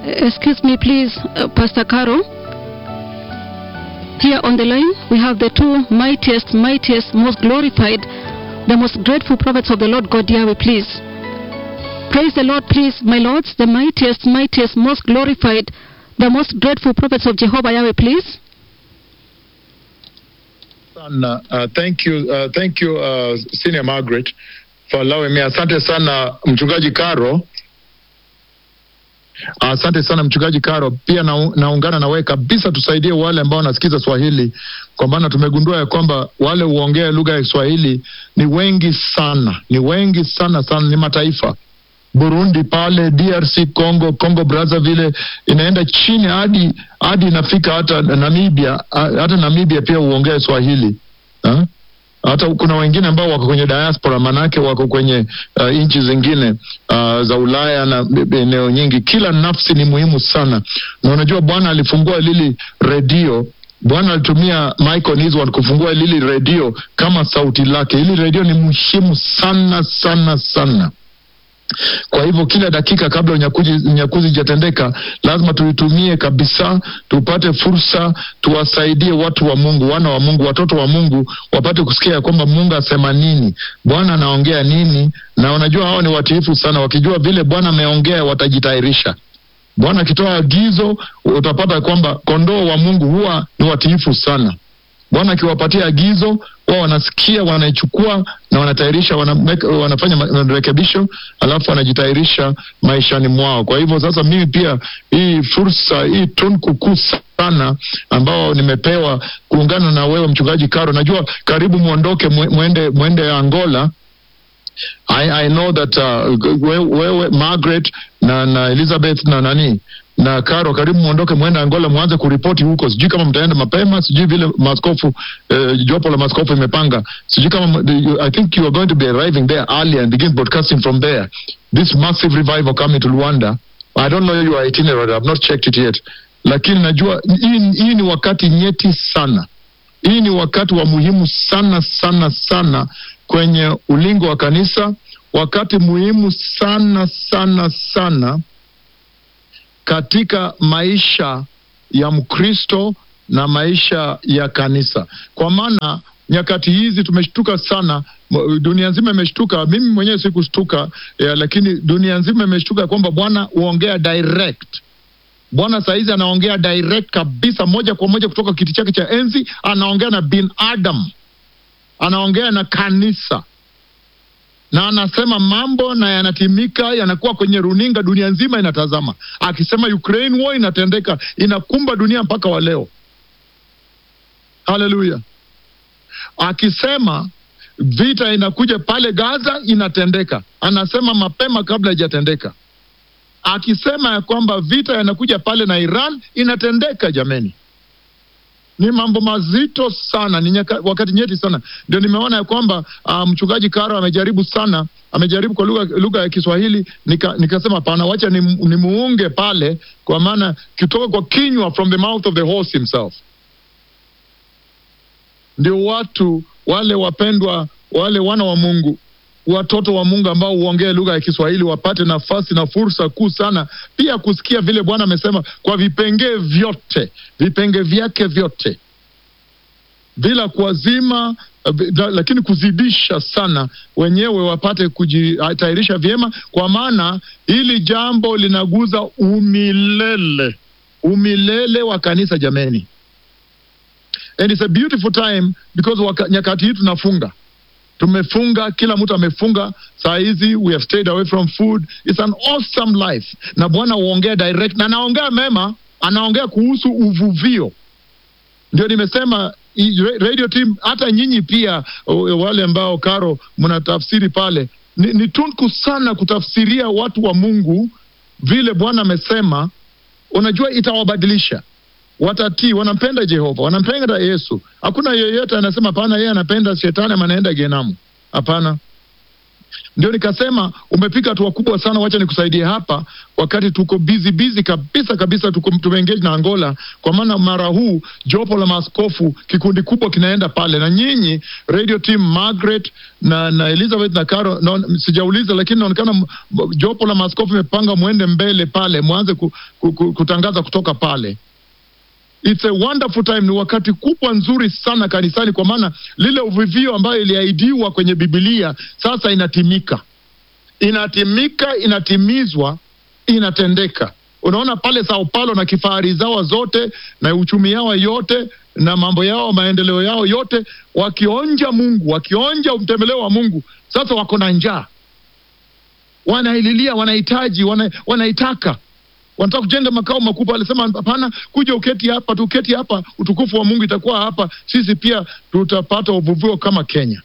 excuse me, please, uh, Pastor Caro. Here on the line, we have the two mightiest, mightiest, most glorified, the most grateful prophets of the Lord God Yahweh, please. Praise the Lord, please, my lords, the mightiest, mightiest, most glorified, the most grateful prophets of Jehovah Yahweh, please. sana uh, thank you uh, thank you uh, senior margaret for allowing me asante sana mchungaji karo asante sana mchungaji karo pia na, naungana na wewe kabisa tusaidie wale ambao wanasikiza swahili kwa maana tumegundua ya kwamba wale huongea lugha ya kiswahili ni wengi sana ni wengi sana sana ni mataifa burundi pale drc congo congo brazzaville inaenda chini hadi hadi inafika hata namibia hata namibia pia huongea swahili ha? hata kuna wengine ambao wako kwenye diaspora manake wako kwenye uh, nchi zingine uh, za ulaya na eneo nyingi kila nafsi ni muhimu sana na unajua bwana alifungua lili redio bwana alitumia michael niswan kufungua lili redio kama sauti lake hili redio ni muhimu sana sana sana kwa hivyo kila dakika kabla unyakuzi unyakuzi ijatendeka lazima tuitumie kabisa tupate fursa tuwasaidie watu wa mungu wana wa mungu watoto wa mungu wapate kusikia ya kwamba mungu asema nini bwana anaongea nini na unajua hao ni watiifu sana wakijua vile bwana ameongea watajitayarisha bwana akitoa agizo utapata kwamba kondoo wa mungu huwa ni watiifu sana bwana akiwapatia agizo wao wanasikia wanaichukua na wanatayarisha wana, wanafanya marekebisho alafu wanajitayarisha maishani mwao kwa hivyo sasa mimi pia hii fursa hii tunkukuu sana ambao nimepewa kuungana na wewe mchungaji karo najua karibu mwondoke mwende, mwende angola I, I know that uh, wewe Margaret na, na Elizabeth na nani na Karo, karibu mwondoke mwende Angola, mwanze kuripoti huko. Sijui kama mtaenda mapema, sijui vile maskofu uh, jopo la maskofu imepanga, sijui kama I think you are going to be arriving there early and begin broadcasting from there. This massive revival coming to Rwanda. I don't know your itinerary, I've not checked it yet, lakini najua hii, hii ni wakati nyeti sana. Hii ni wakati wa muhimu sana sana sana kwenye ulingo wa kanisa, wakati muhimu sana sana sana katika maisha ya Mkristo na maisha ya kanisa, kwa maana nyakati hizi tumeshtuka sana, dunia nzima imeshtuka. Mimi mwenyewe sikushtuka ya, lakini dunia nzima imeshtuka kwamba Bwana huongea direct. Bwana sahizi anaongea direct kabisa, moja kwa moja kutoka kiti chake cha enzi, anaongea na binadamu, anaongea na kanisa na anasema mambo na yanatimika, yanakuwa kwenye runinga, dunia nzima inatazama, akisema Ukraine war inatendeka, inakumba dunia mpaka wa leo. Haleluya! Akisema vita inakuja pale Gaza, inatendeka, anasema mapema kabla haijatendeka. Akisema ya kwamba vita yanakuja pale na Iran, inatendeka. Jameni, ni mambo mazito sana, ni nyaka, wakati nyeti sana. Ndio nimeona ya kwamba uh, mchungaji Karo amejaribu sana, amejaribu kwa lugha lugha ya Kiswahili, nika, nikasema pana, wacha ni, ni muunge pale, kwa maana kitoka kwa kinywa, from the mouth of the horse himself. Ndio watu wale wapendwa, wale wana wa Mungu watoto wa Mungu ambao huongea lugha ya Kiswahili wapate nafasi na fursa kuu sana pia kusikia vile Bwana amesema kwa vipengee vyote, vipengee vyake vyote, bila kuwazima, lakini kuzidisha sana, wenyewe wapate kujitayarisha vyema, kwa maana hili jambo linaguza umilele, umilele wa kanisa jameni, and it's a beautiful time because waka, nyakati hii tunafunga tumefunga kila mtu amefunga saa hizi we have stayed away from food it's an awesome life na bwana huongea direct na anaongea mema anaongea kuhusu uvuvio ndio nimesema radio team hata nyinyi pia wale ambao karo mnatafsiri pale ni, ni tunku sana kutafsiria watu wa mungu vile bwana amesema unajua itawabadilisha watatii, wanampenda Jehova, wanampenda Yesu. Hakuna yeyote anasema hapana, yeye anapenda shetani ama anaenda genamu. Hapana, Ndio nikasema umepiga hatua kubwa sana, wacha nikusaidie hapa, wakati tuko busy busy kabisa kabisa, tuko tumeengage na Angola, kwa maana mara huu jopo la maaskofu kikundi kubwa kinaenda pale, na nyinyi radio team Margaret na, na Elizabeth na Caro no, sijauliza, lakini inaonekana m- m- jopo la maaskofu imepanga mwende mbele pale, mwanze ku, ku, ku, kutangaza kutoka pale. It's a wonderful time, ni wakati kubwa nzuri sana kanisani, kwa maana lile uvivio ambayo iliahidiwa kwenye Biblia sasa inatimika, inatimika, inatimizwa, inatendeka. Unaona pale Sao Paulo na kifahari zao zote na uchumi yao yote na mambo yao maendeleo yao yote, wakionja Mungu, wakionja mtembeleo wa Mungu, sasa wako na njaa, wanaililia, wanahitaji, wana, wanaitaka wanataka kujenga makao makubwa. Alisema hapana, kuja uketi hapa, tuketi hapa, utukufu wa Mungu itakuwa hapa, sisi pia tutapata uvuvio kama Kenya.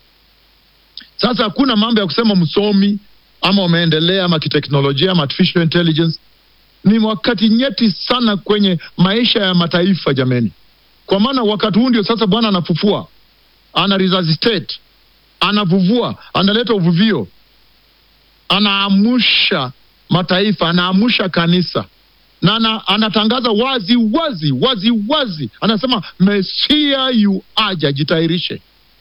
Sasa hakuna mambo ya kusema msomi ama umeendelea ama kiteknolojia ama artificial intelligence. Ni wakati nyeti sana kwenye maisha ya mataifa jameni, kwa maana wakati huu ndio sasa Bwana anafufua, ana resuscitate, anavuvua, analeta uvuvio, anaamusha mataifa, anaamusha kanisa na ana, anatangaza wazi wazi wazi wazi, anasema Mesia yu aja, jitayarishe.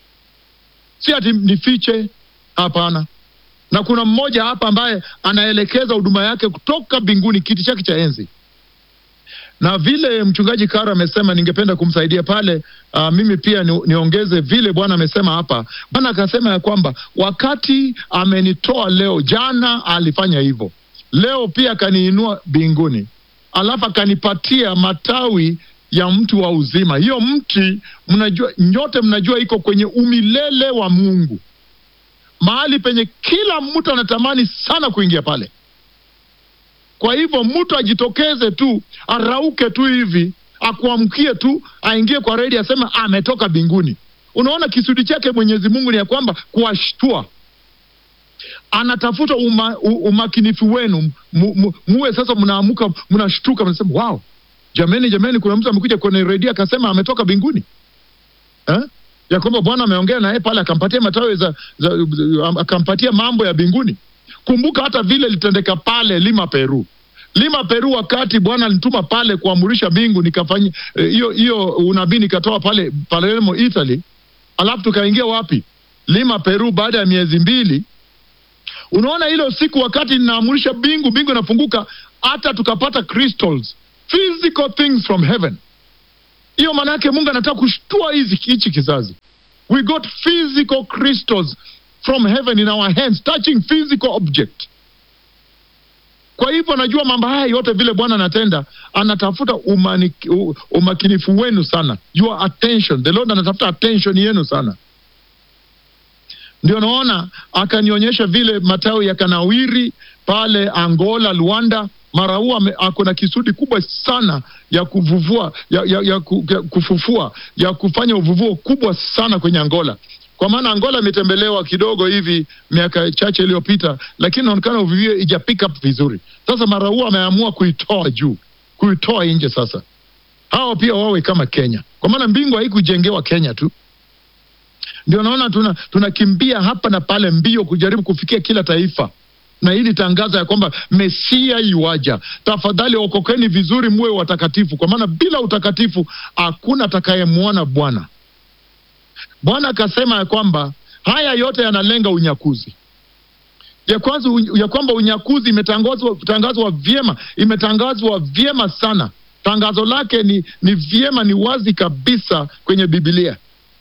Si ati nifiche, hapana. Na kuna mmoja hapa ambaye anaelekeza huduma yake kutoka mbinguni, kiti chake cha enzi na vile mchungaji Karo amesema, ningependa kumsaidia pale. Uh, mimi pia ni, niongeze vile Bwana amesema hapa. Bwana akasema ya kwamba wakati amenitoa leo, jana alifanya hivyo, leo pia akaniinua mbinguni, alafu akanipatia matawi ya mti wa uzima. Hiyo mti mnajua, nyote mnajua iko kwenye umilele wa Mungu, mahali penye kila mtu anatamani sana kuingia pale. Kwa hivyo mtu ajitokeze tu, arauke tu hivi, akuamkie tu, aingie kwa redi, aseme ametoka mbinguni. Unaona, kisudi chake Mwenyezi Mungu ni ya kwamba kuwashtua, anatafuta uma, u, umakinifu wenu mu, mu, muwe sasa mnaamuka, mnashtuka, mnasema wow, jameni, jameni, kuna mtu amekuja kwenye redio akasema ametoka mbinguni eh? ya kwamba Bwana ameongea naye pale, akampatia matawi za, za, za, akampatia mambo ya mbinguni. Kumbuka hata vile litendeka pale Lima Peru, Lima Peru, wakati Bwana alinituma pale kuamurisha mbingu, nikafanya hiyo eh, hiyo unabii nikatoa pale Palermo Italy, alafu tukaingia wapi? Lima Peru, baada ya miezi mbili. Unaona hilo siku wakati ninaamurisha mbingu, mbingu inafunguka, hata tukapata crystals, physical things from heaven. Hiyo maana yake Mungu anataka kushtua hizi hichi kizazi. We got physical crystals from heaven in our hands touching physical object. Kwa hivyo najua mambo haya yote vile Bwana anatenda, anatafuta umani, umakinifu wenu sana, your attention. The Lord anatafuta attention yenu sana. Ndio naona akanionyesha vile matawi yakanawiri pale Angola, Luanda. Mara huu ako na kisudi kubwa sana ya kuvuvua ya, ya, ya, ya kufufua ya kufanya uvuvuo kubwa sana kwenye Angola kwa maana Angola imetembelewa kidogo hivi miaka chache iliyopita, lakini inaonekana uvivio ija pick up vizuri. Sasa mara huu ameamua kuitoa juu, kuitoa nje. Sasa hao pia wawe kama Kenya, kwa maana mbingu haikujengewa Kenya tu. Ndio naona tuna tunakimbia hapa na pale mbio kujaribu kufikia kila taifa na ili tangaza ya kwamba Mesia yuaja. Tafadhali okokeni vizuri, muwe watakatifu, kwa maana bila utakatifu hakuna atakayemwona Bwana. Bwana akasema ya kwamba haya yote yanalenga unyakuzi, ya kwanza ya kwamba unyakuzi imetangazwa tangazwa vyema, imetangazwa vyema sana. Tangazo lake ni, ni vyema, ni wazi kabisa kwenye Biblia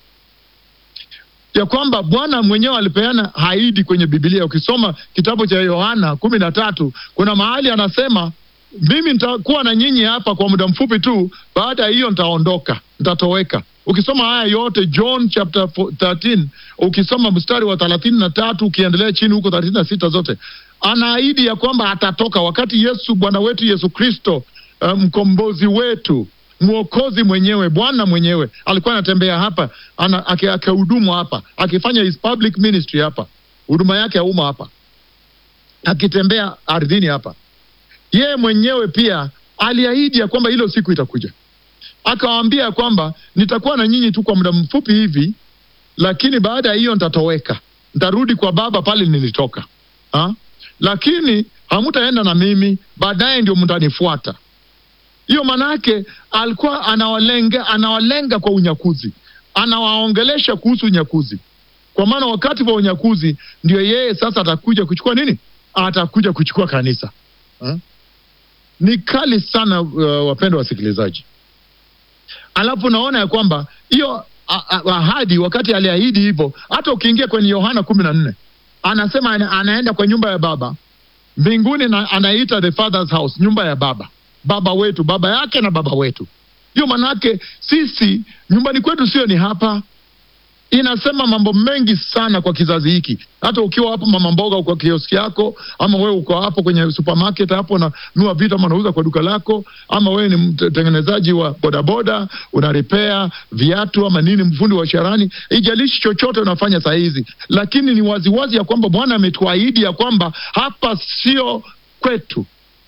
ya kwamba Bwana mwenyewe alipeana haidi kwenye Biblia. Ukisoma kitabu cha Yohana kumi na tatu kuna mahali anasema mimi nitakuwa na nyinyi hapa kwa muda mfupi tu, baada ya hiyo nitaondoka, nitatoweka. Ukisoma haya yote John chapter 13 ukisoma mstari wa thelathini na tatu ukiendelea chini huko thelathini na sita zote anaahidi ya kwamba atatoka wakati Yesu Bwana wetu Yesu Kristo uh, mkombozi wetu mwokozi mwenyewe Bwana mwenyewe alikuwa anatembea hapa akihudumu hapa akifanya his public ministry hapa, huduma yake ya umma hapa, akitembea ardhini hapa, yeye mwenyewe pia aliahidi ya kwamba hilo siku itakuja akawaambia kwamba nitakuwa na nyinyi tu kwa muda mfupi hivi, lakini baada ya hiyo nitatoweka. ntarudi kwa baba pale nilitoka ha? lakini hamutaenda na mimi baadaye ndio mtanifuata hiyo manake alikuwa anawalenga anawalenga kwa unyakuzi anawaongelesha kuhusu unyakuzi kwa maana wakati wa unyakuzi ndio yeye sasa atakuja kuchukua nini atakuja kuchukua kanisa ha? ni kali sana uh, wapendwa wasikilizaji alafu naona ya kwamba hiyo a- a- ahadi wakati aliahidi hivyo hata ukiingia kwenye yohana kumi na nne anasema ana, anaenda kwa nyumba ya baba mbinguni na anaita the father's house nyumba ya baba baba wetu baba yake na baba wetu hiyo manake sisi nyumbani kwetu sio ni hapa inasema mambo mengi sana kwa kizazi hiki hata ukiwa hapo mama mboga kwa kioski yako ama wewe uko hapo kwenye supermarket hapo unanua vitu ama unauza kwa duka lako ama wewe ni mtengenezaji wa bodaboda una repair viatu ama nini mfundi wa sharani ijalishi chochote unafanya saa hizi lakini ni waziwazi ya kwamba bwana ametuahidi ya kwamba hapa sio kwetu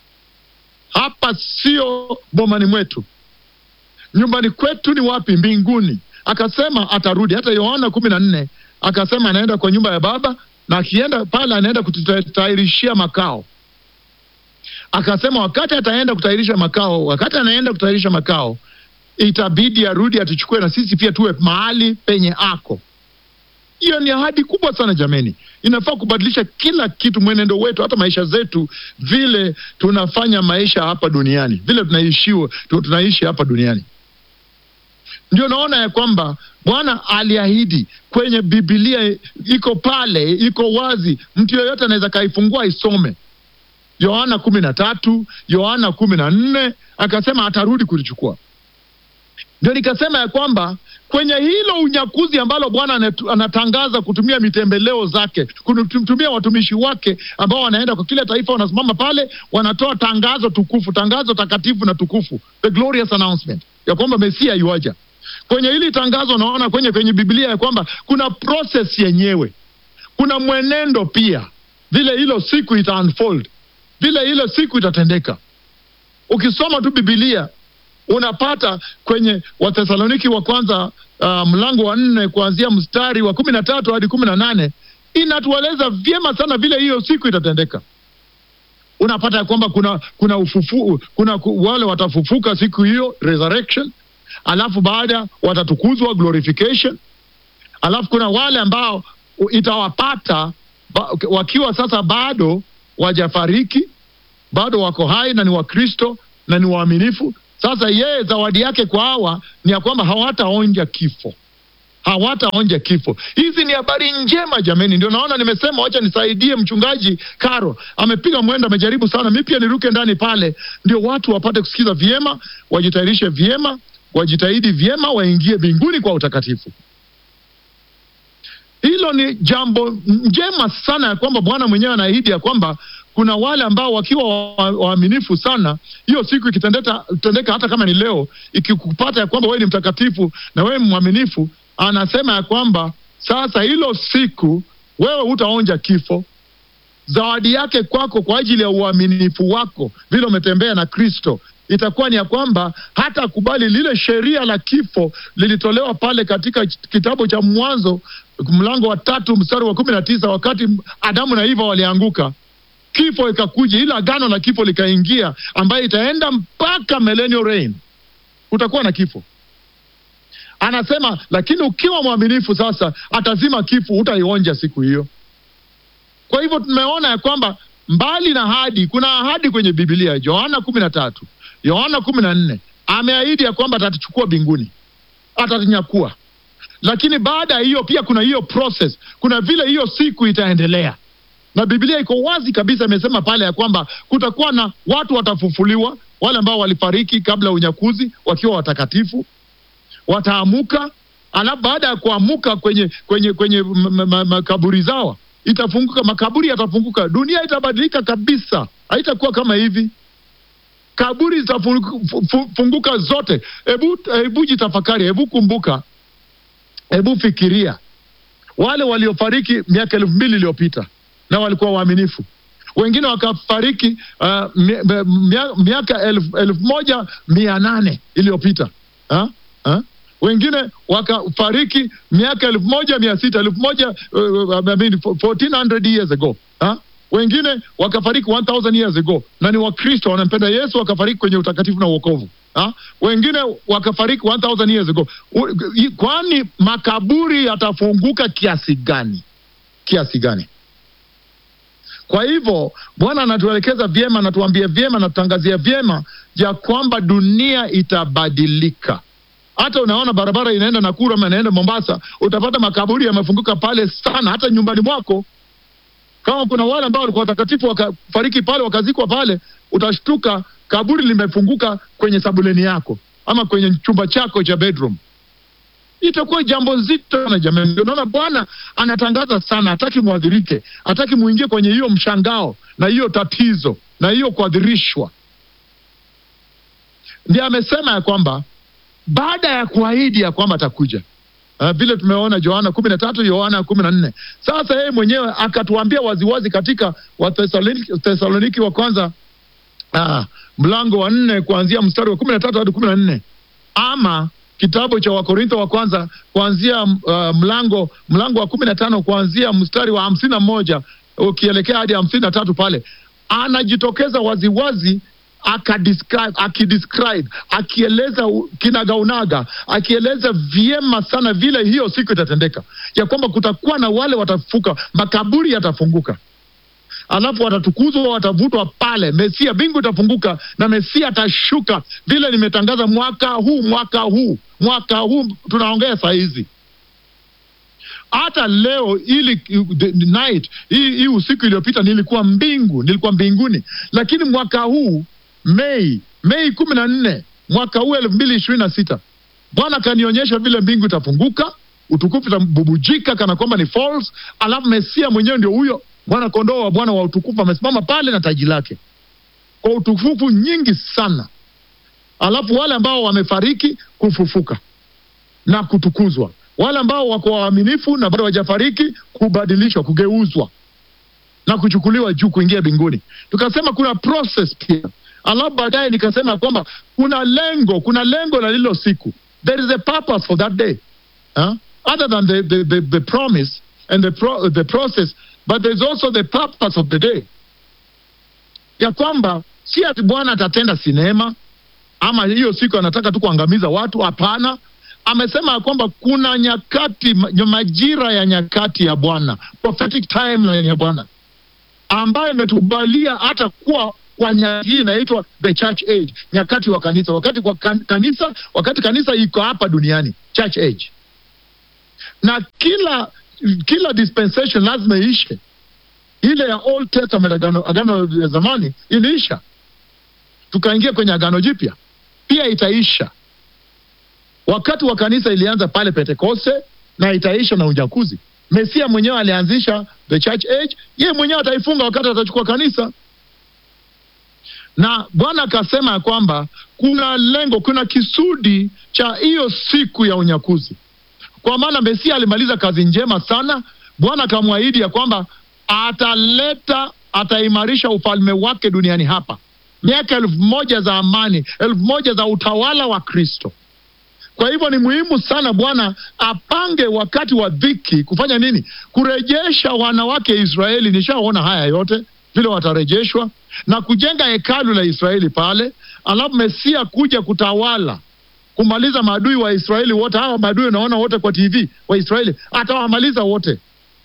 hapa sio bomani mwetu nyumbani kwetu ni wapi mbinguni akasema atarudi hata yohana kumi na nne akasema anaenda kwa nyumba ya baba na akienda pale anaenda kututayarishia makao akasema wakati ataenda kutayarisha makao wakati anaenda kutayarisha makao itabidi arudi atuchukue na sisi pia tuwe mahali penye ako hiyo ni ahadi kubwa sana jameni inafaa kubadilisha kila kitu mwenendo wetu hata maisha zetu vile tunafanya maisha hapa duniani vile tunaishiwa tu- tunaishi hapa duniani ndio naona ya kwamba bwana aliahidi kwenye bibilia iko pale iko wazi mtu yeyote anaweza kaifungua aisome yohana kumi na tatu yohana kumi na nne akasema atarudi kulichukua ndio nikasema ya kwamba kwenye hilo unyakuzi ambalo bwana anatu- anatangaza kutumia mitembeleo zake kutumia watumishi wake ambao wanaenda kwa kila taifa wanasimama pale wanatoa tangazo tukufu tangazo takatifu na tukufu the glorious announcement ya kwamba mesia yuaja kwenye hili tangazo naona kwenye kwenye biblia ya kwamba kuna process yenyewe kuna mwenendo pia vile hilo siku ita unfold vile hilo siku itatendeka ukisoma tu bibilia unapata kwenye wathesaloniki wa kwanza uh, mlango wa nne kuanzia mstari wa kumi na tatu hadi kumi na nane inatueleza vyema sana vile hiyo siku itatendeka unapata ya kwamba kuna kuna ufufu, kuna ku- wale watafufuka siku hiyo resurrection alafu baada watatukuzwa glorification alafu kuna wale ambao u- itawapata ba, wakiwa sasa bado wajafariki bado wako hai na ni wakristo na ni waaminifu sasa yeye zawadi yake kwa hawa ni ya kwamba hawataonja kifo hawataonja kifo hizi ni habari njema jameni ndio naona nimesema wacha nisaidie mchungaji karo amepiga mwendo amejaribu sana mi pia niruke ndani pale ndio watu wapate kusikiza vyema wajitayarishe vyema wajitahidi vyema waingie mbinguni kwa utakatifu hilo ni jambo njema sana ya kwamba bwana mwenyewe anaahidi ya kwamba kuna wale ambao wakiwa wa- waaminifu sana hiyo siku ikitendeka tendeka hata kama ni leo ikikupata ya kwamba wewe ni mtakatifu na wewe ni mwaminifu anasema ya kwamba sasa hilo siku wewe hutaonja kifo zawadi yake kwako kwa ajili ya uaminifu wako vile umetembea na kristo itakuwa ni ya kwamba hata kubali lile sheria la kifo lilitolewa pale katika kitabu cha mwanzo mlango wa tatu mstari wa kumi na tisa wakati adamu na hiva walianguka kifo ikakuja ile agano la kifo likaingia ambayo itaenda mpaka millennial reign utakuwa na kifo anasema lakini ukiwa mwaminifu sasa atazima kifo utaionja siku hiyo kwa hivyo tumeona ya kwamba mbali na ahadi kuna ahadi kwenye bibilia yohana kumi na tatu yohana kumi na nne ameahidi ya kwamba atatuchukua mbinguni atatunyakua lakini baada ya hiyo pia kuna hiyo process kuna vile hiyo siku itaendelea na biblia iko wazi kabisa imesema pale ya kwamba kutakuwa na watu watafufuliwa wale ambao walifariki kabla ya unyakuzi wakiwa watakatifu wataamuka alafu baada ya kuamuka kwenye kwenye kwenye m- m- m- makaburi zao itafunguka makaburi yatafunguka dunia itabadilika kabisa haitakuwa kama hivi kaburi zitafunguka zote hebu hebu jitafakari hebu kumbuka hebu fikiria wale waliofariki miaka elfu mbili iliyopita na walikuwa waaminifu wengine wakafariki uh, mi- mi- mia- miaka elfu elfu moja mia nane iliyopita ha? Ha? wengine wakafariki miaka elfu moja mia sita elfu moja uh, I mean, 1400 years ago ha? wengine wakafariki 1000 years ago na ni wakristo wanampenda yesu wakafariki kwenye utakatifu na uokovu ha? wengine wakafariki 1000 years ago U, i- kwani makaburi yatafunguka kiasi gani kiasi gani kwa hivyo bwana anatuelekeza vyema anatuambia vyema anatutangazia vyema ya kwamba dunia itabadilika hata unaona barabara inaenda Nakuru ama inaenda Mombasa, utapata makaburi yamefunguka pale sana, hata nyumbani mwako. Kama kuna wale ambao walikuwa watakatifu wakafariki pale wakazikwa pale, utashtuka kaburi limefunguka kwenye sabuleni yako ama kwenye chumba chako cha bedroom. Itakuwa jambo zito na jamani. Ndio naona Bwana anatangaza sana, hataki mwadhirike, hataki muingie kwenye hiyo mshangao na hiyo tatizo na hiyo kuadhirishwa. Ndiye amesema ya kwamba baada ya kuahidi ya kwamba atakuja uh, vile tumeona Yohana kumi na tatu Yohana kumi na nne Sasa yeye mwenyewe akatuambia waziwazi katika Wathesaloniki Thesaloniki wa kwanza uh, mlango wa nne kuanzia mstari wa kumi na tatu hadi kumi na nne ama kitabu cha Wakorintho wa kwanza kuanzia uh, mlango mlango wa kumi na tano kuanzia mstari wa hamsini na moja ukielekea hadi hamsini na tatu pale anajitokeza waziwazi akadescribe akidescribe akieleza u- kinagaunaga akieleza vyema sana vile hiyo siku itatendeka ya kwamba kutakuwa na wale watafuka makaburi yatafunguka alafu watatukuzwa watavutwa pale mesia mbingu itafunguka na mesia atashuka vile nimetangaza mwaka huu mwaka huu mwaka huu tunaongea saa hizi hata leo ili the night hii, hii usiku iliyopita nilikuwa mbingu nilikuwa mbinguni lakini mwaka huu mei mei kumi na nne mwaka huu elfu mbili ishirini na sita bwana akanionyesha vile mbingu itafunguka utukufu itabubujika kana kwamba ni false alafu mesia mwenyewe ndio huyo bwana kondoo wa bwana wa utukufu amesimama pale na taji lake kwa utukufu nyingi sana alafu wale ambao wamefariki kufufuka na kutukuzwa wale ambao wako waaminifu na bado hawajafariki kubadilishwa kugeuzwa na kuchukuliwa juu kuingia mbinguni tukasema kuna process pia alafu baadaye nikasema kwamba kuna lengo kuna lengo la lilo siku there is a purpose for that day huh? other than the, the, the, the promise and the, pro, the process but there is also the purpose of the day ya kwamba si ati bwana atatenda sinema ama hiyo siku anataka tu kuangamiza watu hapana amesema ya kwamba kuna nyakati ma- majira ya nyakati ya bwana prophetic timeline ya bwana ambayo imetubalia hata kuwa kwa nyakati hii inaitwa the church age nyakati wa kanisa wakati kwa kan, kanisa wakati kanisa iko hapa duniani church age na kila kila dispensation lazima iishe ile ya old testament agano, agano ya zamani iliisha tukaingia kwenye agano jipya pia itaisha wakati wa kanisa ilianza pale pentekoste na itaisha na unyakuzi mesia mwenyewe alianzisha the church age yeye mwenyewe ataifunga wakati atachukua kanisa na bwana akasema ya kwamba kuna lengo kuna kisudi cha hiyo siku ya unyakuzi kwa maana mesia alimaliza kazi njema sana bwana akamwahidi ya kwamba ataleta ataimarisha ufalme wake duniani hapa miaka elfu moja za amani elfu moja za utawala wa kristo kwa hivyo ni muhimu sana bwana apange wakati wa dhiki kufanya nini kurejesha wanawake israeli nishaona haya yote vile watarejeshwa na kujenga hekalu la israeli pale alafu mesia kuja kutawala kumaliza maadui wa israeli wote hawa maadui unaona wote kwa tv wa israeli atawamaliza wote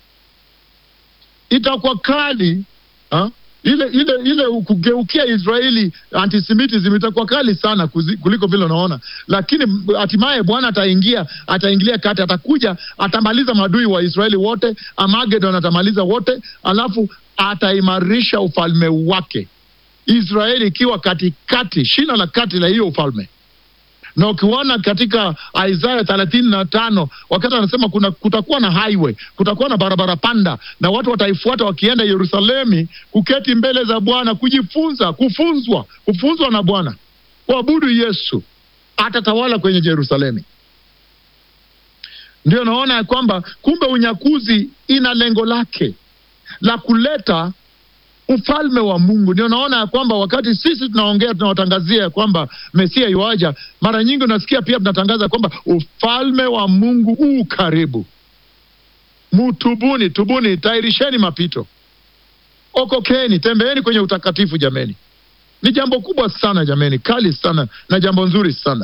itakuwa kali ha? ile ile ile kugeukia israeli antisemitism itakuwa kali sana kuzi, kuliko vile unaona lakini m- hatimaye bwana ataingia ataingilia kati atakuja atamaliza maadui wa israeli wote amagedon atamaliza wote alafu ataimarisha ufalme wake israeli ikiwa katikati shina la kati la hiyo ufalme na ukiona katika isaya thelathini na tano wakati anasema kuna kutakuwa na highway kutakuwa na barabara panda na watu wataifuata wakienda yerusalemi kuketi mbele za bwana kujifunza kufunzwa kufunzwa na bwana kuabudu yesu atatawala kwenye jerusalemi ndio naona ya kwamba kumbe unyakuzi ina lengo lake la kuleta ufalme wa Mungu. Ndio naona ya kwamba wakati sisi tunaongea tunawatangazia ya kwamba Mesia yuaja, mara nyingi unasikia pia tunatangaza kwamba ufalme wa Mungu u karibu. Mutubuni, tubuni, tairisheni mapito, okokeni, tembeeni kwenye utakatifu. Jameni, ni jambo kubwa sana jameni, kali sana na jambo nzuri sana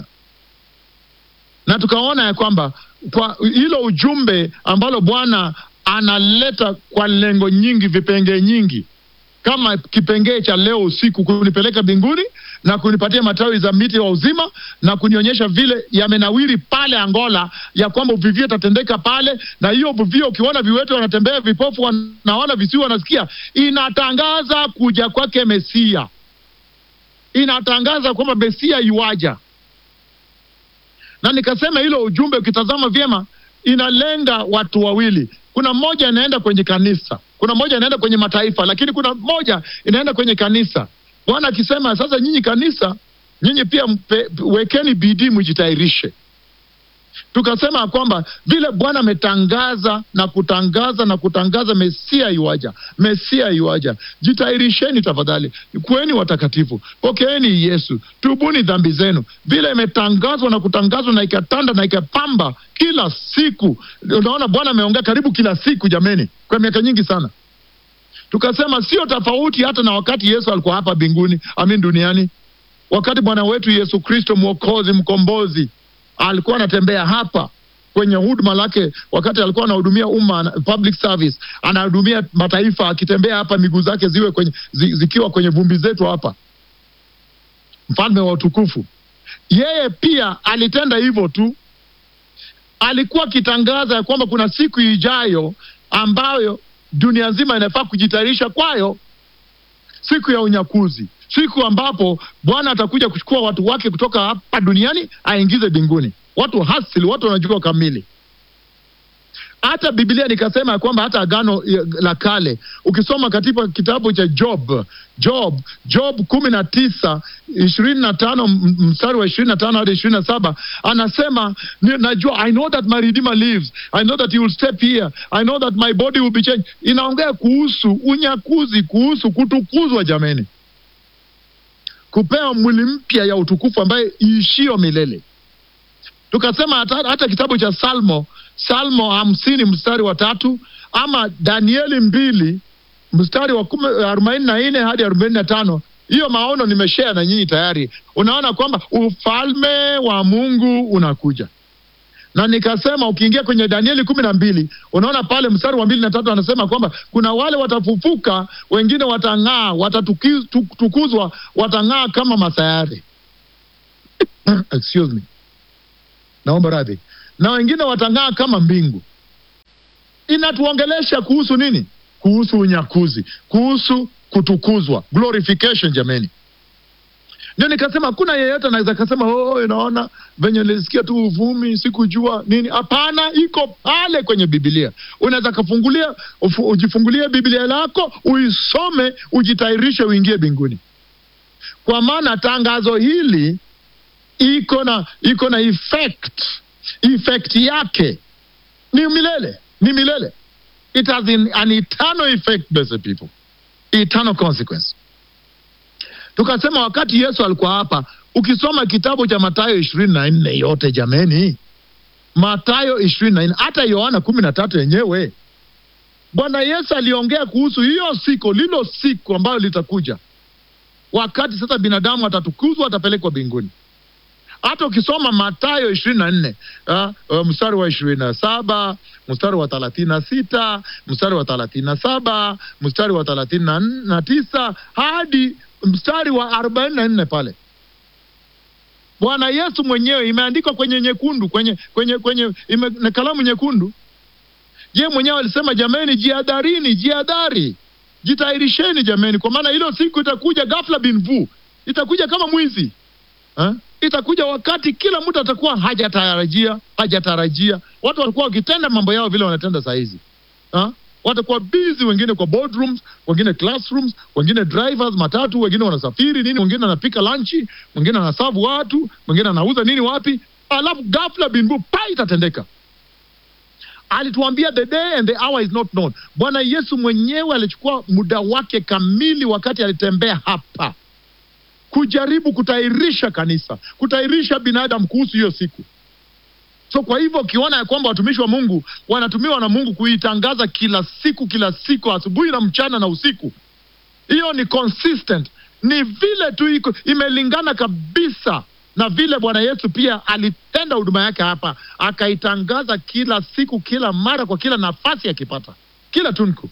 na tukaona ya kwamba kwa hilo ujumbe ambalo Bwana analeta kwa lengo nyingi, vipengee nyingi, kama kipengee cha leo usiku, kunipeleka mbinguni na kunipatia matawi za miti wa uzima na kunionyesha vile yamenawiri pale Angola, ya kwamba uvivio itatendeka pale, na hiyo uvivio, ukiona viwete wanatembea, vipofu wanaona, visiwi wanasikia, inatangaza kuja kwake Mesia, inatangaza kwamba Mesia yuaja na nikasema hilo ujumbe ukitazama vyema inalenga watu wawili. Kuna mmoja inaenda kwenye kanisa, kuna mmoja inaenda kwenye mataifa, lakini kuna mmoja inaenda kwenye kanisa. Bwana akisema sasa, nyinyi kanisa, nyinyi pia mpe, wekeni bidii mjitayarishe. Tukasema kwamba vile Bwana ametangaza na kutangaza na kutangaza Mesia yuaja, Mesia yuaja, jitayarisheni tafadhali, kuweni watakatifu, pokeeni Yesu, tubuni dhambi zenu. Vile imetangazwa na kutangazwa na ikatanda na ikapamba kila siku. Unaona, Bwana ameongea karibu kila siku, jameni, kwa miaka nyingi sana. Tukasema sio tofauti hata na wakati Yesu alikuwa hapa mbinguni, amin, duniani, wakati Bwana wetu Yesu Kristo mwokozi, mkombozi alikuwa anatembea hapa kwenye huduma lake, wakati alikuwa anahudumia umma, public service, anahudumia mataifa, akitembea hapa, miguu zake ziwe kwenye, zi, zikiwa kwenye vumbi zetu hapa, mfalme wa utukufu. Yeye pia alitenda hivyo tu, alikuwa akitangaza ya kwamba kuna siku ijayo ambayo dunia nzima inafaa kujitayarisha kwayo, siku ya unyakuzi siku ambapo Bwana atakuja kuchukua watu wake kutoka hapa duniani aingize mbinguni, watu hasili, watu wanajua kamili. Hata Biblia nikasema ya kwamba hata Agano la Kale ukisoma katika kitabu cha Job, Job, Job kumi na tisa ishirini na tano mstari wa ishirini na tano hadi ishirini na saba anasema najua, I know that my redeemer lives, I know that he will step here, I know that my body will be changed. Inaongea kuhusu unyakuzi, kuhusu kutukuzwa, jameni kupewa mwili mpya ya utukufu ambaye iishio milele. Tukasema hata, hata kitabu cha Salmo Salmo hamsini mstari wa tatu ama Danieli mbili mstari wa arobaini na nne hadi arobaini na tano hiyo maono nimeshare na nyinyi tayari. Unaona kwamba ufalme wa Mungu unakuja na nikasema ukiingia kwenye Danieli kumi na mbili unaona pale mstari wa mbili na tatu anasema kwamba kuna wale watafufuka, wengine watang'aa, watatukuzwa, watang'aa kama masayari excuse me, naomba radhi, na wengine watang'aa kama mbingu. Inatuongelesha kuhusu nini? Kuhusu unyakuzi, kuhusu kutukuzwa, glorification. Jameni, ndio nikasema hakuna yeyote anaweza kasema oh, inaona venye nilisikia tu uvumi, sikujua nini. Hapana, iko pale kwenye Biblia. Unaweza kafungulia, ujifungulie Biblia lako uisome, ujitairishe, uingie mbinguni, kwa maana tangazo hili iko na iko na effect. Effect yake ni milele, ni milele. It has an eternal effect, blessed people, eternal consequence. Tukasema wakati Yesu alikuwa hapa, ukisoma kitabu cha Mathayo ishirini na nne yote jameni, Mathayo ishirini na nne hata Yohana kumi na tatu yenyewe, Bwana Yesu aliongea kuhusu hiyo siku, lilo siku ambayo litakuja, wakati sasa binadamu atatukuzwa, atapelekwa mbinguni. Hata ukisoma Mathayo ishirini na nne uh, mstari wa ishirini na saba mstari wa thelathini na sita mstari wa thelathini na saba mstari wa thelathini na tisa hadi mstari wa arobaini na nne pale Bwana Yesu mwenyewe imeandikwa kwenye nyekundu, kwenye kwenye kwenye ime, na kalamu nyekundu. Je, mwenyewe alisema jameni, jihadharini, jihadhari, jitayarisheni jameni, kwa maana hilo siku itakuja ghafla bin vu, itakuja kama mwizi ha? Itakuja wakati kila mtu atakuwa hajatarajia, hajatarajia. Watu watakuwa wakitenda mambo yao vile wanatenda saa hizi ha? watakuwa busy, wengine kwa boardrooms, wengine classrooms, wengine drivers matatu, wengine wanasafiri nini, wengine anapika lanchi, mwingine anasavu watu, mwingine anauza nini wapi, alafu ghafla binbu pa itatendeka. alituambia the day and the hour is not known. Bwana Yesu mwenyewe alichukua muda wake kamili wakati alitembea hapa kujaribu kutairisha kanisa, kutairisha binadamu kuhusu hiyo siku. So kwa hivyo ukiona ya kwamba watumishi wa Mungu wanatumiwa na Mungu kuitangaza kila siku kila siku, asubuhi na mchana na usiku, hiyo ni consistent, ni vile tu iko imelingana kabisa na vile Bwana Yesu pia alitenda huduma yake hapa, akaitangaza kila siku, kila mara, kwa kila nafasi akipata, kila tunku.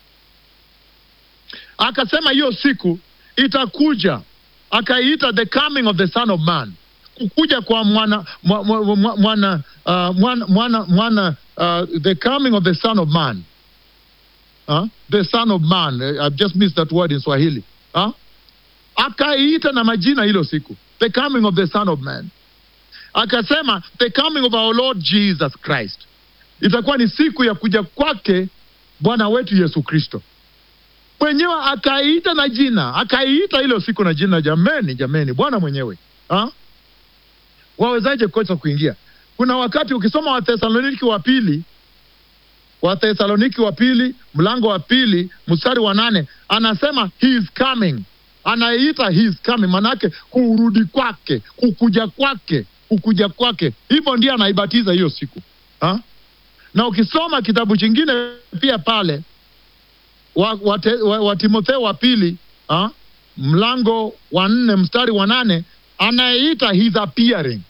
Akasema hiyo siku itakuja, akaiita the coming of the son of man, kukuja kwa mwana mwa- mwa- mwa- mwana uh, mwana mwana, mwana uh, the coming of the son of man huh? the son of man Uh, I've just missed that word in Swahili huh? akaiita na majina hilo siku the coming of the son of man akasema the coming of our lord jesus christ itakuwa ni siku ya kuja kwake bwana wetu yesu kristo mwenyewe akaiita na jina akaiita hilo siku na jina jameni jameni bwana mwenyewe ha? wawezaje kosa kuingia kuna wakati ukisoma wathesaloniki wa pili wathesaloniki wa pili mlango wa pili mstari wa nane anasema he is coming anaita he is coming manake kurudi kwake kukuja kwake kukuja kwake hivyo ndiye anaibatiza hiyo siku ha? na ukisoma kitabu chingine pia pale wa, wa, te- wa, wa timotheo wa pili ha? mlango wa nne mstari wa nane anayeita his appearing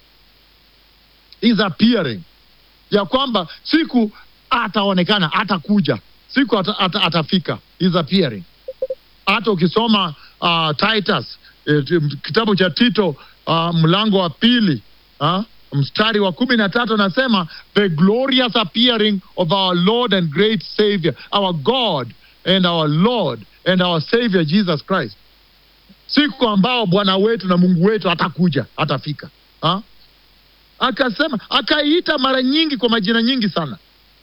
is appearing ya kwamba siku ataonekana atakuja siku ata, ata, atafika is appearing hata ukisoma uh, titus eh, t- kitabu cha tito uh, mlango wa pili uh, mstari wa kumi na tatu anasema the glorious appearing of our lord and great savior our god and our lord and our savior jesus christ siku ambao bwana wetu na mungu wetu atakuja atafika ha? akasema akaiita mara nyingi kwa majina nyingi sana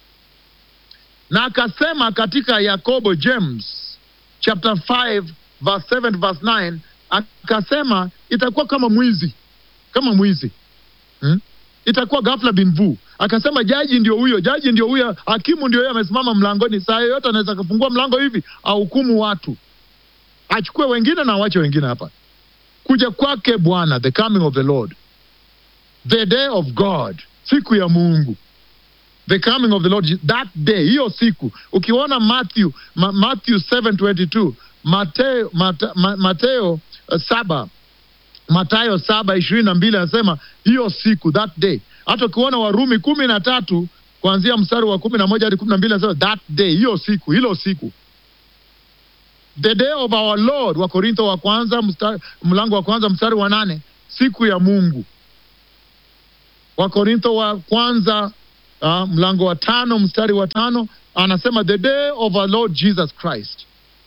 na akasema katika yakobo james chapter 5 verse 7 to verse 9 akasema itakuwa kama mwizi kama mwizi hmm? itakuwa ghafla bin vu akasema jaji ndio huyo jaji ndio huyo hakimu ndio huyo amesimama mlangoni saa yoyote anaweza akafungua mlango hivi ahukumu watu achukue wengine na awache wengine hapa kuja kwake bwana the coming of the lord the day of god siku ya mungu the coming of the lord that day hiyo siku ukiona matthew ma, matthew 722 mateo, mata, ma, mateo uh, saba matayo saba ishirini na mbili anasema hiyo siku that day hata ukiona warumi kumi na tatu kuanzia mstari wa kumi na moja hadi kumi na mbili anasema that day hiyo siku hilo siku the day of our lord wa korintho wa kwanza mstari, mlango wa kwanza mstari wa nane siku ya mungu wakorintho wa kwanza uh, mlango wa tano mstari wa tano anasema the day of our lord jesus christ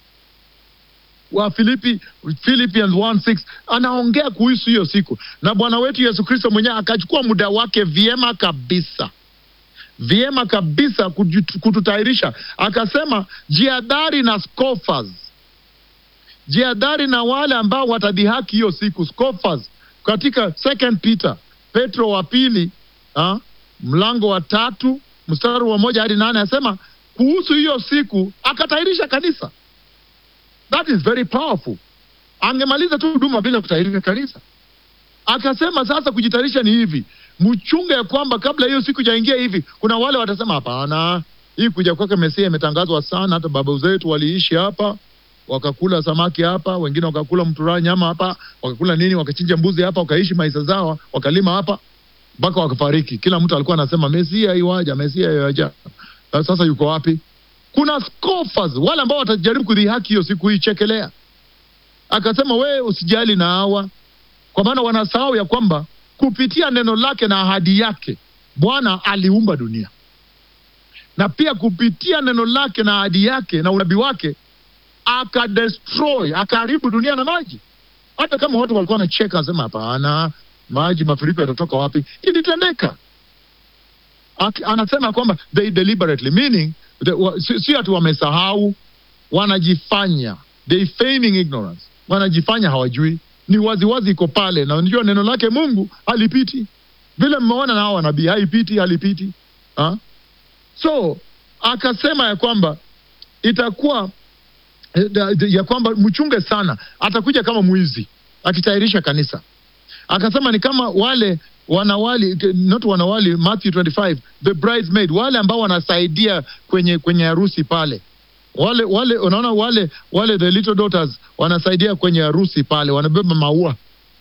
wa Filipi, Philippians 1:6 anaongea kuhusu hiyo siku, na Bwana wetu Yesu Kristo mwenyewe akachukua muda wake vyema kabisa vyema kabisa kujitu- kututayarisha, akasema jiadhari na scoffers, jiadhari na wale ambao watadhihaki hiyo siku, scoffers. Katika second Peter, Petro wa pili ah, mlango wa tatu mstari wa moja hadi nane asema kuhusu hiyo siku, akatayarisha kanisa. That is very powerful. Angemaliza tu huduma bila kutayarisha kanisa. Akasema sasa kujitayarisha ni hivi, mchunge ya kwamba kabla hiyo siku jaingia hivi, kuna wale watasema hapana, hii kuja kwake Mesia imetangazwa sana, hata baba zetu waliishi hapa wakakula samaki hapa, wengine wakakula mtura nyama hapa, wakakula nini, wakachinja mbuzi hapa, wakaishi maisha zao, wakalima hapa mpaka wakafariki. Kila mtu alikuwa anasema Mesia iwaja, Mesia iwaja. Sasa yuko wapi? Kuna scoffers, wale ambao watajaribu kudhihaki hiyo siku hii, chekelea. Akasema wewe usijali na hawa, kwa maana wanasahau ya kwamba kupitia neno lake na ahadi yake Bwana aliumba dunia, na pia kupitia neno lake na ahadi yake na unabii wake akadestroy, akaharibu dunia na maji. Hata kama watu walikuwa wanacheka, anasema hapana, maji mafuriko yatatoka wapi? Ilitendeka. Aki- Anasema kwamba they deliberately meaning the, wa, si, si ati wamesahau, wanajifanya they feigning ignorance, wanajifanya hawajui. Ni waziwazi iko pale, na unajua neno lake Mungu halipiti vile mmeona na hao wanabii, haipiti halipiti ha? so akasema ya kwamba itakuwa eh, da- da- ya kwamba mchunge sana, atakuja kama mwizi akitayarisha kanisa. Akasema ni kama wale wanawali not wanawali, Matthew 25 the bridesmaid, wale ambao wanasaidia kwenye kwenye harusi pale wale wale unaona wale wale the little daughters wanasaidia kwenye harusi pale, wanabeba maua.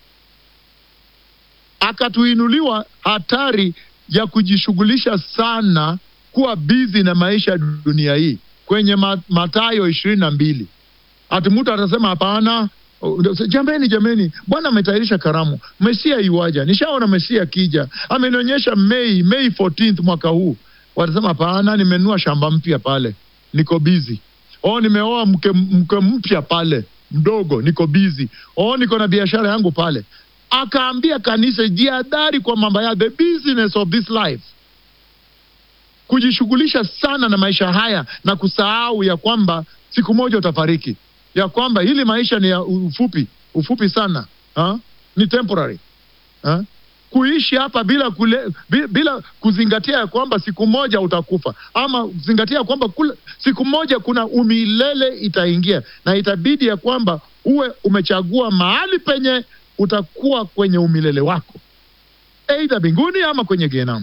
Akatuinuliwa hatari ya kujishughulisha sana, kuwa bizi na maisha ya dunia hii kwenye Ma- Mathayo ishirini na mbili. Ati mtu atasema hapana, uh, jameni, jameni, Bwana ametayarisha karamu, Mesia iwaja, nishaona Mesia akija, amenionyesha Mei Mei 14th mwaka huu. Watasema hapana, nimenunua shamba mpya pale, niko bizi. Oh, nimeoa mke, mke mpya pale mdogo, niko bizi. Oh, niko na biashara yangu pale. Akaambia kanisa jihadhari kwa mambo ya the business of this life kujishughulisha sana na maisha haya na kusahau ya kwamba siku moja utafariki, ya kwamba hili maisha ni ya ufupi ufupi sana ha? ni temporary ha? kuishi hapa bila, kule, bila, bila kuzingatia ya kwamba siku moja utakufa ama kuzingatia kwamba kule, siku moja kuna umilele itaingia na itabidi ya kwamba uwe umechagua mahali penye utakuwa kwenye umilele wako, eidha mbinguni ama kwenye gehenamu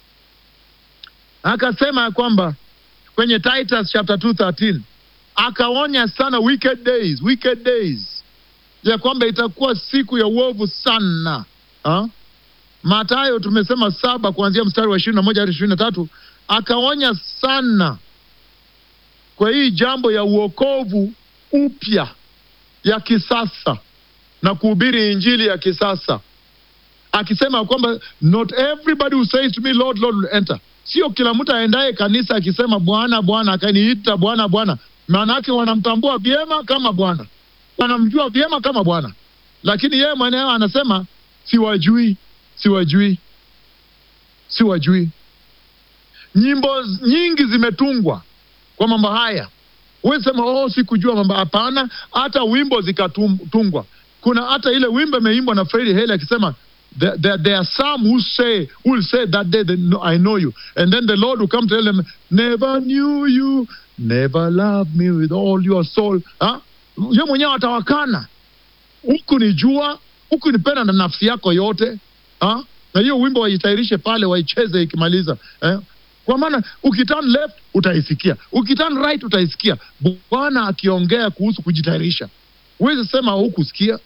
akasema ya kwamba kwenye Titus chapter 2:13 akaonya sana wicked days, wicked days ya kwamba itakuwa siku ya uovu sana ha? Mathayo tumesema saba kuanzia mstari wa ishirini na moja hadi ishirini na tatu akaonya sana kwa hii jambo ya uokovu upya ya kisasa na kuhubiri injili ya kisasa akisema kwamba not everybody who says to me Lord, Lord will enter. Sio kila mtu aendaye kanisa akisema Bwana Bwana akaniita Bwana Bwana, maana yake wanamtambua vyema kama Bwana, wanamjua vyema kama Bwana, lakini yeye mwenyewe anasema siwajui, siwajui, siwajui. Nyimbo nyingi zimetungwa kwa mambo haya. Wewe sema oh, sikujua mambo. Hapana, hata wimbo zikatungwa. Kuna hata ile wimbo imeimbwa na Freddie Hale akisema there, there, there are some who say who will say that day that no, I know you and then the Lord will come to tell them never knew you never loved me with all your soul ha? Ye mwenyewe atawakana huku ni jua huku nipenda na nafsi yako yote ha? na hiyo wimbo waitairishe pale waicheze ikimaliza eh? kwa maana ukiturn left utaisikia ukiturn right utaisikia bwana akiongea kuhusu kujitayarisha huwezi sema hukusikia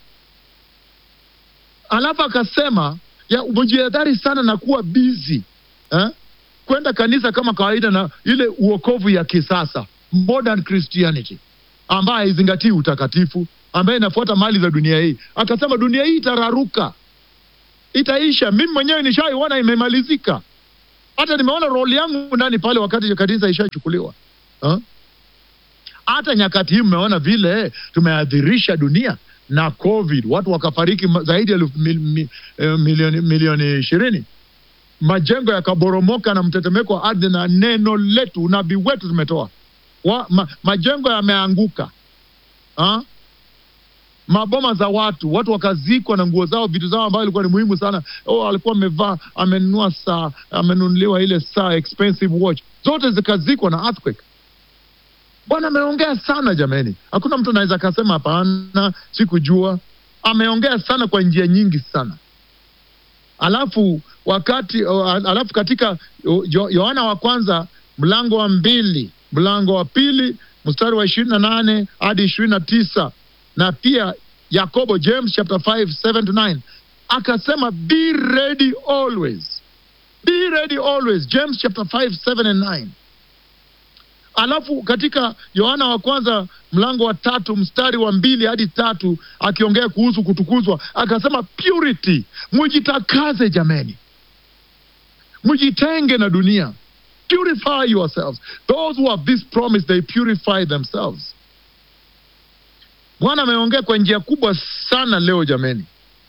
alafu akasema ya umejihadhari sana na kuwa busy eh? kwenda kanisa kama kawaida na ile uokovu ya kisasa modern christianity ambayo haizingatii utakatifu ambaye inafuata mali za dunia hii akasema dunia hii itararuka itaisha mimi mwenyewe nishaiona imemalizika hata nimeona roli yangu ndani pale wakati kanisa ishachukuliwa huh? hata nyakati hii mmeona vile tumeadhirisha dunia na covid watu wakafariki ma- zaidi ya elfu mil, mi, eh, milioni milioni ishirini majengo yakaboromoka na mtetemeko wa ardhi na neno letu unabii wetu tumetoa wa, ma, majengo yameanguka ha? maboma za watu watu wakazikwa na nguo zao vitu zao ambayo ilikuwa ni muhimu sana oh, alikuwa amevaa amenunua saa amenunuliwa ile saa expensive watch zote zikazikwa na earthquake bwana ameongea sana jameni hakuna mtu anaweza akasema hapana sikujua ameongea sana kwa njia nyingi sana alafu wakati o, alafu katika o, Yo- yohana wa kwanza mlango wa mbili mlango wa pili mstari wa ishirini na nane hadi ishirini na tisa na pia yakobo james chapter 5 7 to 9 akasema be ready always be ready always james chapter 5 7 and 9 alafu katika yohana wa kwanza mlango wa tatu mstari wa mbili hadi tatu akiongea kuhusu kutukuzwa akasema purity mujitakaze jameni mujitenge na dunia purify yourselves those who have this promise they purify themselves bwana ameongea kwa njia kubwa sana leo jameni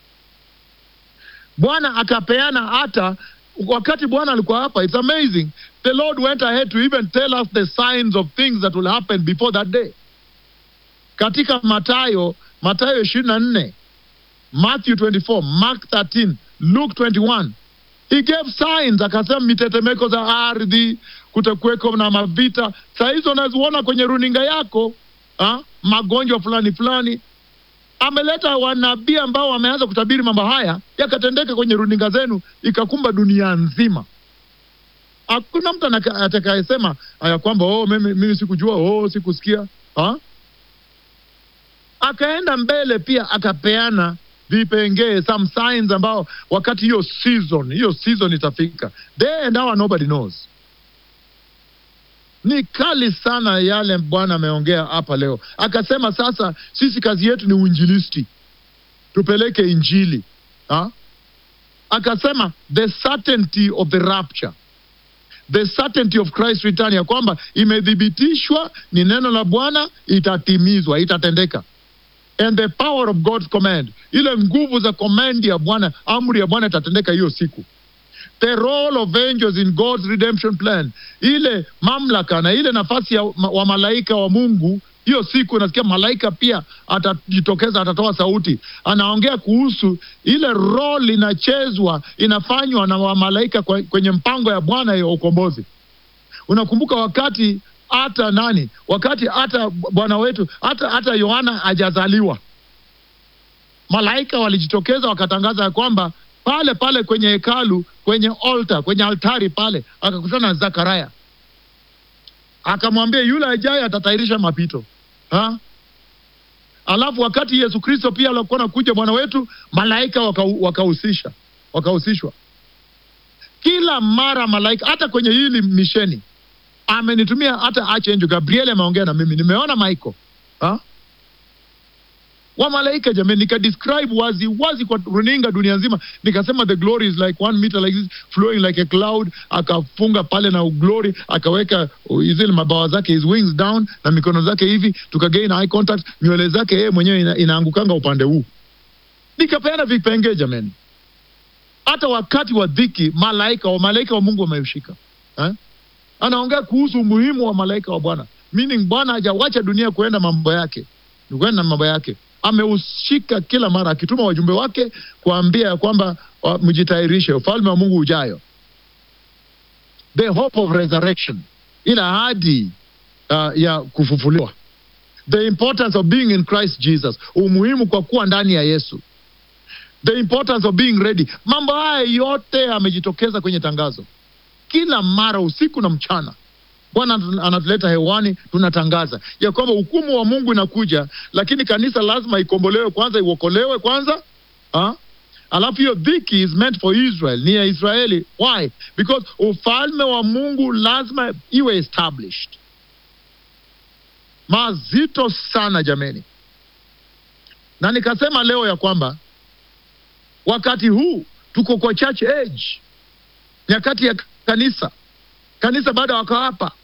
bwana akapeana hata wakati bwana alikuwa hapa it's amazing the lord went ahead to even tell us the signs of things that will happen before that day katika matayo matayo ishirini na nne matthew 24 mark 13 luke 21 he gave signs akasema mitetemeko za ardhi kutakuweko na mavita. Saa hizo unaziona kwenye runinga yako ha? magonjwa fulani fulani. Ameleta wanabii ambao wameanza kutabiri mambo haya yakatendeka kwenye runinga zenu, ikakumba dunia nzima. Hakuna mtu anaka- atakayesema ya kwamba oh, mimi, mimi sikujua, oh, sikusikia ha? Akaenda mbele pia akapeana vipengee some signs ambao wakati hiyo season hiyo season itafika, there and now nobody knows. Ni kali sana yale Bwana ameongea hapa leo. Akasema sasa sisi kazi yetu ni uinjilisti, tupeleke injili ha? Akasema the certainty of the rapture the certainty of Christ return, ya kwamba imethibitishwa, ni neno la Bwana, itatimizwa, itatendeka. And the power of God's command, ile nguvu za command ya Bwana, amri ya Bwana itatendeka hiyo siku. The role of angels in God's redemption plan, ile mamlaka na ile nafasi ya ma- wa malaika wa Mungu hiyo siku nasikia malaika pia atajitokeza, atatoa sauti, anaongea kuhusu ile role inachezwa inafanywa na wamalaika kwa- kwenye mpango ya Bwana ya ukombozi. Unakumbuka wakati hata nani, wakati hata Bwana wetu hata hata Yohana hajazaliwa, malaika walijitokeza wakatangaza ya kwamba pale pale kwenye hekalu, kwenye altar, kwenye altari pale, akakutana na Zakaria akamwambia yule ajaye atatairisha mapito ha? Alafu wakati Yesu Kristo pia alikuwa nakuja Bwana wetu, malaika waka- wakahusisha wakahusishwa kila mara malaika, hata kwenye hili misheni amenitumia hata Archangel Gabriel ameongea na mimi, nimeona Michael ha? wa malaika jamani, nika describe wazi wazi kwa runinga dunia nzima, nikasema the glory is like one meter like this flowing like a cloud. Akafunga pale na glory, akaweka uh, zile mabawa zake his wings down na mikono zake hivi, tukagain eye contact, nywele zake yeye mwenyewe ina, inaangukanga upande huu, nikapeana vipengee jamani. Hata wakati wa dhiki malaika wa malaika wa Mungu wameushika eh? Anaongea kuhusu umuhimu wa malaika wa Bwana, meaning Bwana hajawacha dunia kuenda mambo yake, ni kwenda na mambo yake ameushika kila mara akituma wajumbe wake kuambia ya kwamba wa- mjitayarishe ufalme wa Mungu ujayo, the hope of resurrection, ile ahadi uh, ya kufufuliwa, the importance of being in Christ Jesus, umuhimu kwa kuwa ndani ya Yesu, the importance of being ready. Mambo haya yote yamejitokeza kwenye tangazo kila mara, usiku na mchana. Bwana anatu- anatuleta hewani, tunatangaza ya kwamba hukumu wa Mungu inakuja, lakini kanisa lazima ikombolewe kwanza, iokolewe kwanza ha? Alafu hiyo dhiki is meant for Israel, ni ya Israeli. Why? Because ufalme wa Mungu lazima iwe established. Mazito sana jameni, na nikasema leo ya kwamba wakati huu tuko kwa church age, nyakati ya kanisa kanisa bado wako hapa